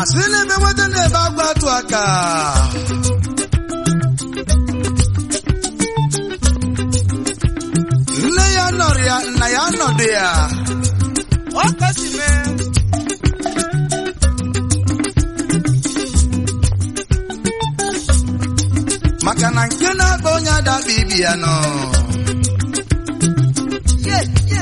asị na-ebe nweta na-ebe agwa atụ aka nne ya nọrọ ya nna ya nọdụ ya ọkọchime maka na nke na-akpa onye adakpa ibi ya nọ ye ye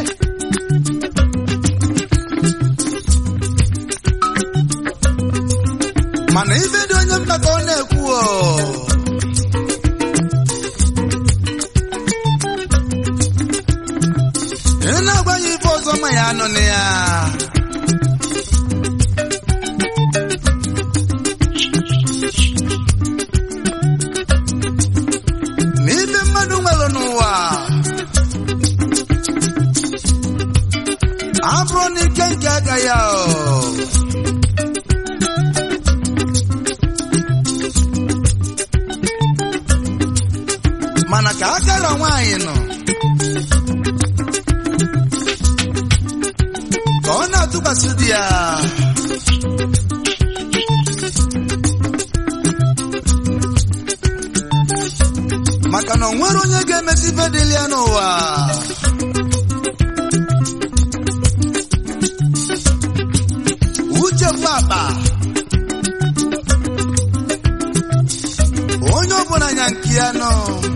mana ife dị onye mkpa ka ọ na-ekwu o ị na-agwa ya ife ọzọ ma ya anọ na ya na ife mmadụ nwere n'ụwa abụrụ na ike nke aka ya o mana ka akara nwaanyị nọ ka ọ na-atụkwasị di ya maka na o nwere onye ga-emesi ife dịlị ya n'ụwa uche bụ akpa onye ọbụla nya nke ya nọ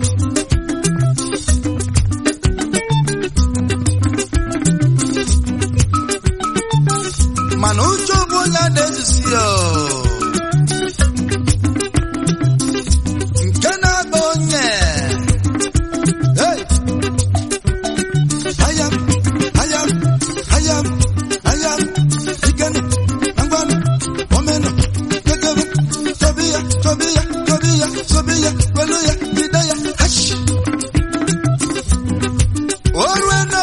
mana uche bụ onye ada ezusi ya nke na-agba onye Hey! Hayam, hayam, hayam, hayam, ikenu, angwanu, omenu, kekebu, tobiya, tobiya, tobiya, tobiya, kweluya, ideya, hash. Orueno!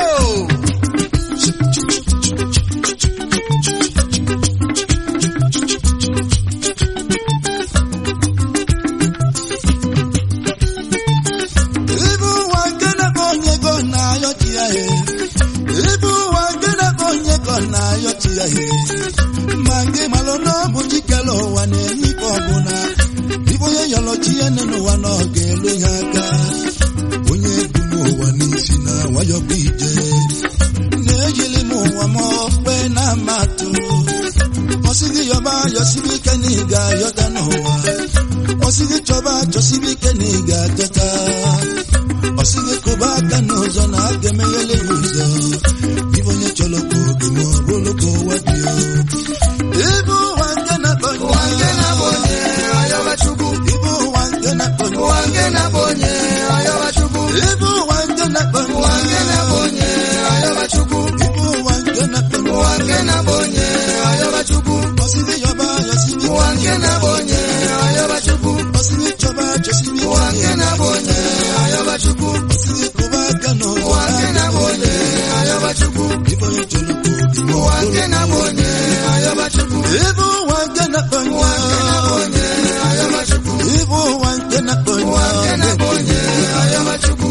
Ibu ụwa nke na-akpọ onye go na-ayọ chi ya he. Ibu ụwa nke na-akpọ onye go na-ayọ chi ya he. Ma nke malụ na ọ bụ chikere ụwa na-enye ike ọbụla. Ibu onye yọrọ chi ya nne n'ụwa na ọ ga-elu ya aka. Onye bu n'ụwa n'isi na nwayọ bụ ije. Na-ejili m ụwa m okpe na amatụ. Ọsịgị yọba yọsibi ike na ị ga-ayọta n'ụwa. Ọsịgị chọba chọsibi ike na ị ga-ateta. Ọsịgị kụba aka n'ụzọ na a ga-emeghele ya ụzọ. Ibe onye chọrọ ka oge ma ọ bụrụ ka ụwa dị o. Ibe ụwa nke na-akpọ ụwa nke na-abụ onye ọyọba chukwu Ibe ụwa nke na-akpọ ụwa nke na-abụ onye ọyọba chukwu Ibe ụwa nke na-akpọ ụwa nke na-abụ onye ọyọba chukwu Ibe ụwa nke na-akpọ ụwa nke na-abụ onye ọyọba chukwu Ọsịgị yọba yọsibi ụwa nke na-abụ onye ọyọba chukwu Ọsịgị chọba chọsibi ụwa nke na-abụ onye ọyọba chukwu Ọsịgị kụba aka n'ụzọ ụwa nke na-abụ onye ọyọba chukwu Ibe onye chọrọ ka oge ma ọ ụwa bụrụ nke na-abụ onye ọyọba chukwu Ibe ụwa nke na-akpọ ụwa nke na-abụ onye ọyọba chukwu Ibe ụwa nke na-akpọ ụwa nke na-abụ onye ọyọba chukwu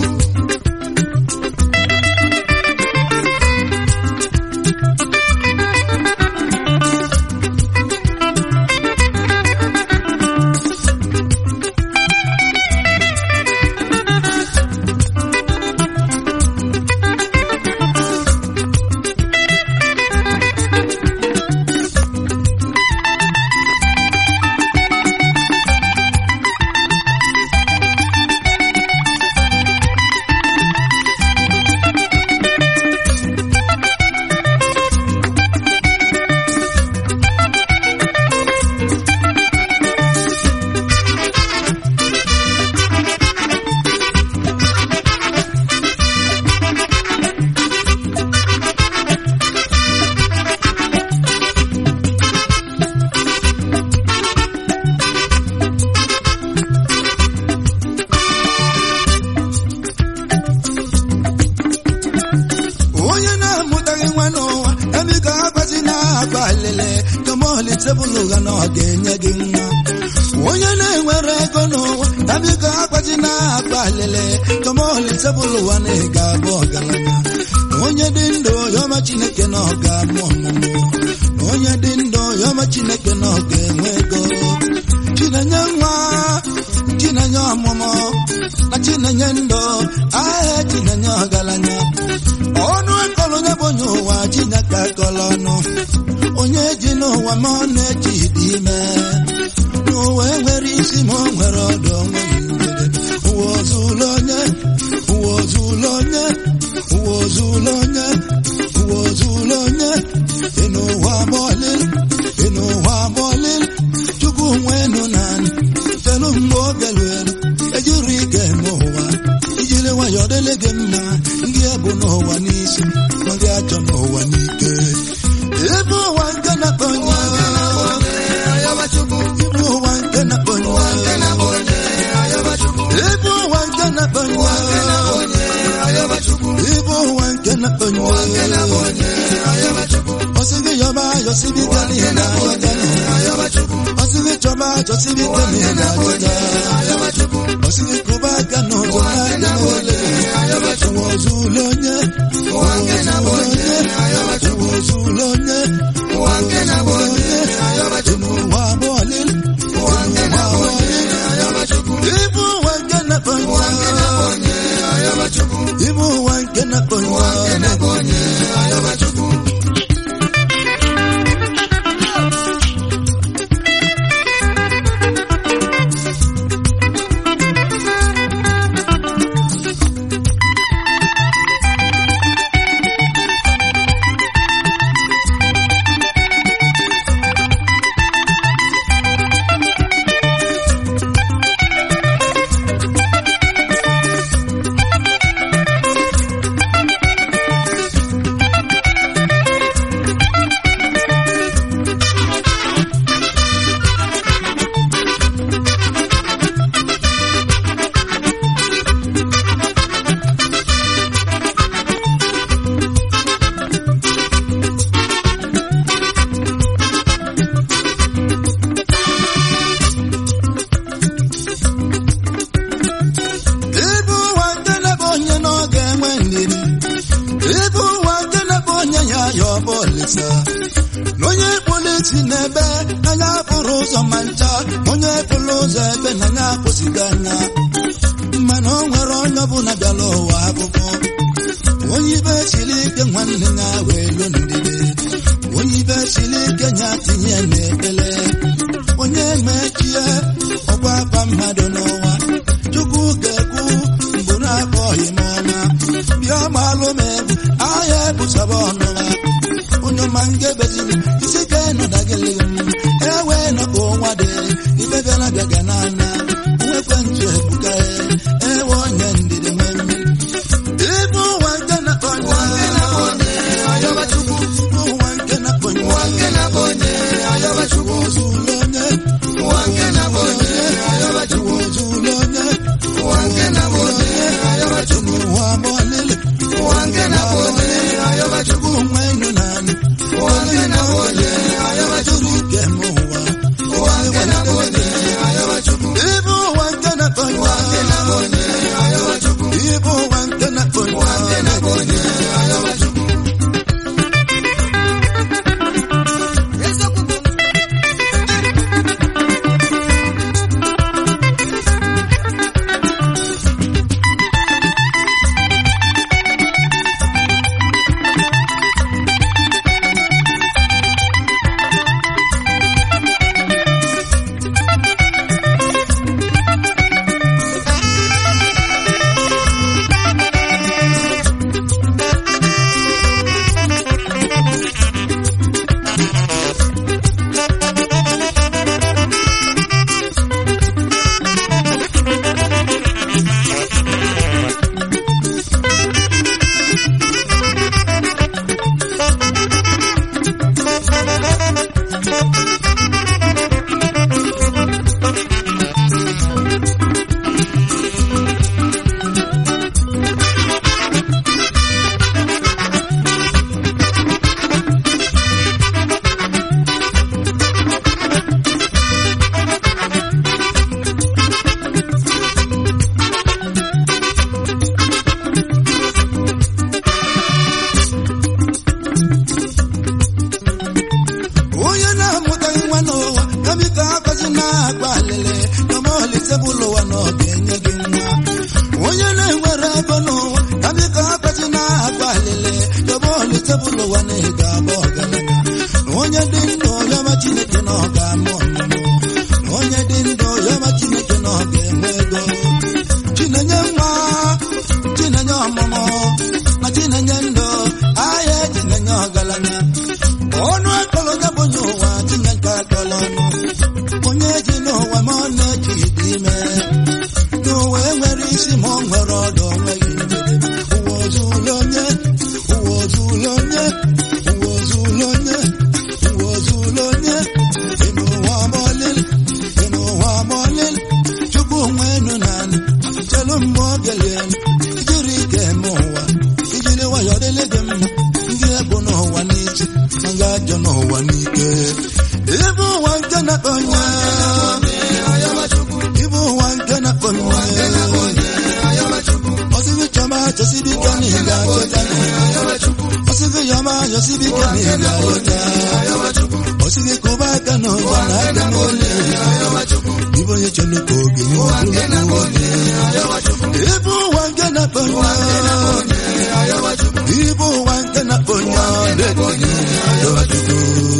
onye na-amụtaghị nwa n'ụwa ebiko akwazi na-akpa alele kemọli tebụl ụgha na ọ ga-enye gị nwa onye na-enwere ego n'ụwa ebiko akwazi na-akpa alele kemọli tebụl ụwa na ị ga-abụ ọgaranya onye dị ndụ yọma chineke na ọ ga-amụ ọmụmụ onye dị ndụ yọma chineke na ọ ga-enwe ego chinenye nwa chinenye ọmụmụ na chinenye ndụ ahịa chinenye ọgaranya ọnụ ekọrọ onye bụ onye ụwa chineke akọrọ ọnụ onye ji n'ụwa ma ọ na-eji dị ime n'ụwa enwere isi ma o nwere ọdụ onwe ụwa ozụlụ onye ụwa ozụlụ onye ụwa ozụlụ onye ụwa ozụlụ onye ịnụ ụwa bọọlịl ịnụ ụwa bọọlịl chukwu nwenu naanị telu mgbe oge luelu ejiri ike eme ụwa ijiri nwayọ dịlị gị mma ndị ebu n'ụwa n'isi ma gị achọ n'ụwa n'ike ebe ụwa nke na-akpọ nwa ayọbachukwu ebe ụwa nke na-akpọ nwa nke na-abụ onye ayọbachukwu ebe ụwa nke na-akpọ nwa onye ayọbachukwu ebe ụwa nke na-akpọ nwa nke na-abụ onye ayọbachukwu ọsị gị yọba ayọsịbi ike n'ihe na ayọja ayọbachukwu ọsị gị chọba achọsịbi ike n'ihe na ayọja ayọbachukwu ọsị gị kụba aka n'ụzọ n'aka n'ole ayọbachukwu ụwa ozulu onye ụwa nke na-abụ ozulu onye onye ayọbachukwu ụwa ozulu onye ụwa nke na-abụ onye ayọbachukwu ụwa abụọlị ụwa nke na-abụ onye ayọbachukwu ibu ụwa nke na-akpọ nwa nke na-abụ onye ayọbachukwu ibu ụwa nke na-akpọ nwa nke na-abụ onye ayọbachukwu ibu ụwa nke na-akpọ onye na ọ ga-enwe ndidi ibu ụwa nke na-akpọ onye ya ya ọ bụ olisa na onye kpụrụ isi n'ebe anya pụrụ ụzọ ma ncha onye pụrụ ụzọ ebe na anya apụsịghị anya mana o nwere onye ọbụla bịara ụwa akwụkwọ onye ibe siri ike nwanne ya wee lu ndidi onye ibe siri ike ya tinye n'ekpele onye mechie ọgwa akpa mmadụ n'ụwa chukwu ga-ekwu mbụ na-akpọghị m ọma bịa gbalụ m egwu ahịa ebusaba ọnụma onye ọma ngebeziri isi ka ịnọdagịlị m ewe nọkọ nwa dị ibe bịara bịaga n'anya nwekwe ntụ ebuka ewe onye ndidi nwe mmiri ibu ụwa nke na-akpọ nwa ayọbachukwu ibu ụwa nke na-akpọ nwa nke na-abụ onye ayọbachukwu ozulu onye ụwa nke na-abụ onye ayọbachukwu ozulu onye ụwa nke na-abụ onye ayọbachukwu ụwa bọọlịlị ụwa nke na-abụ onye ayọbachukwu chukwu nwe enu naanị ụwa nke na-abụ onye ayọbachukwu ike m ụwa ụwa nke na-abụ onye ayọbachukwu chinenye nwa chinenye ọmụmụ na chinenye ndụ ahịa chinenye ọgaranya ọnụ akọrọ ya bụ onye ụwa tinye nke akọrọ ọnụ onye ji n'ụwa ma ọ na-eji ibe ime n'ụwa enwere isi ma ọ nwere ọdụ onweghị njedebe ụwa ozulu onye ụwa ozulu onye ụwa ozulu onye ụwa ozulu onye ime ụwa ọmọlili ime ụwa ọmọlili chukwu nwe enu naanị chelu mgbe ọ bịalie ijiri ike eme ụwa ijiri nwayọ dịlị gị mma ndị ebu n'ụwa n'isi ma ga ajọ n'ụwa n'ike ịbụ ụwa nke na-akpọnye ịbụ ụwa nke na-akpọnye ọsịgị chọma chọsibike na ị ga-achọta ọsịgị yọma yọsibike na ị ga-achọta ọsịgị kụba aka n'ụzọ na aka n'ole ịbụ onye chọrọ ka oge nye ịbụ ụwa nke na-akpọnye ịbụ ụwa nke na-akpọnye na-ekwenye ayọchukwu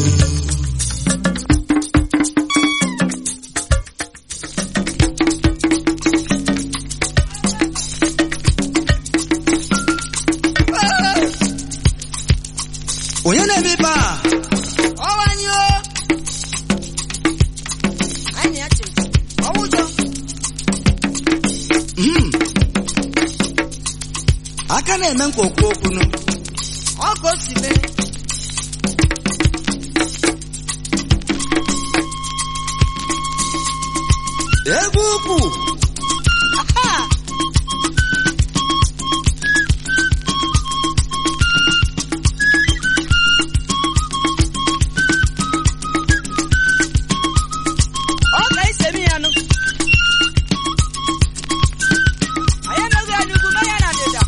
onye na-eme ibe a ọwanyụ anyị ya chere ọwụjọ Mm. aka na-eme nkwa okwu okwunu ọ ka o si mee egwu ukwu aha ọ ka isi eme ya nụ anyị anaghị anya ugwu mee ya na ndịda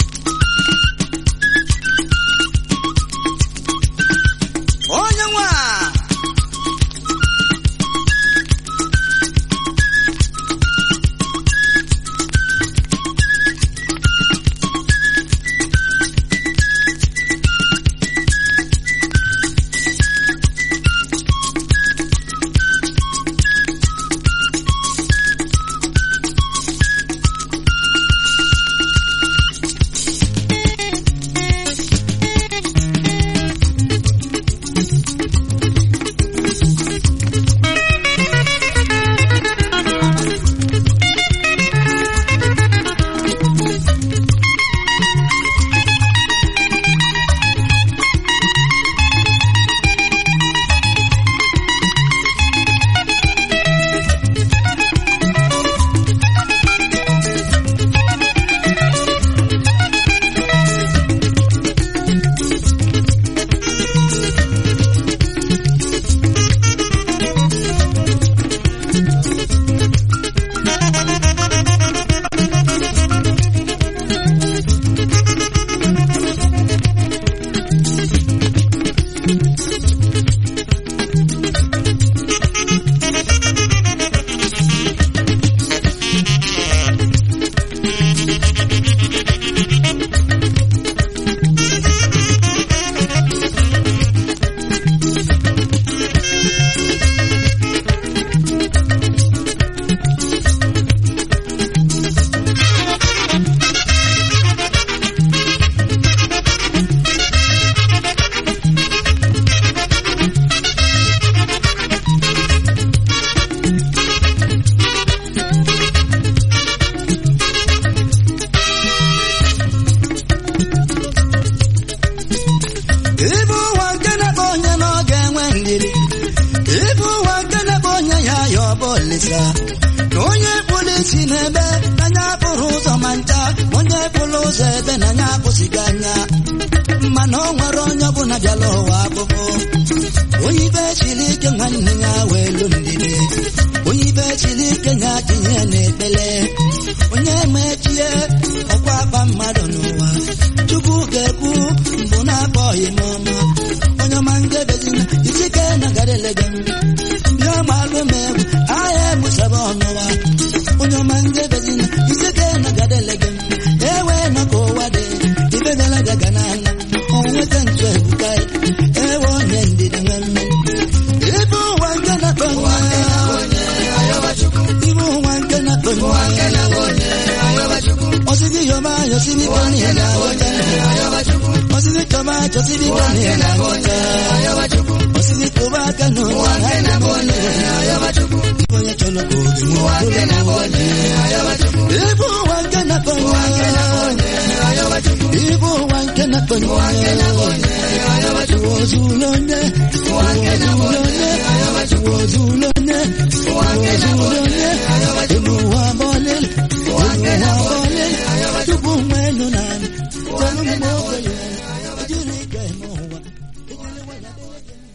onye nwa ịbụ ụwa nke na-akpọ onye na ọ ga-enwe ndidi ịbụ ụwa nke na-akpọ onye ya ya ọ bụ olisa na onye kpụrụ isi n'ebe n'anya pụrụ ụzọ ma ncha onye kpụrụ ụzọ ebe n'anya apụsịghị anya mana o nwere onye ọbụla bịala ụwa akpụkpụ onye ibe siri ike nwanne ya wee lu ndidi onye ibe siri ike ya tinye n'ekpele onye mechie ọkwa akpa mmadụ n'ụwa chukwu ga-ekwu mbụ na-akpọghị m ọma onye ọma ngebezina isike na gadelege m bịa gbalụ m egwu ahịa egbusaba ọnụwa onye ọma ngebezina isike na gadelege m ewe nọ ka ụwa dị ibegala gaga n'ala onweta ntu ebuka ewe onye ndidi nwe mmiri ibe ụwa nke na-akpọ nwa ibe ụwa nke na-akpọ nwa Osidi yoma yosidi koni na wote. Osidi koma josidi koni na wote. Osidi kuba kanu wange na bone. Iboye chono kogi wange na bone. Ibu wange na bone. Ibu wange na bone. Wozulone. Wozulone. Wozulone. Wozulone. Inu wabole. Inu wabole. Tubu mwenu nani. Tanu mwogo yenu. Ejiri kemo wa. Ejiri wala.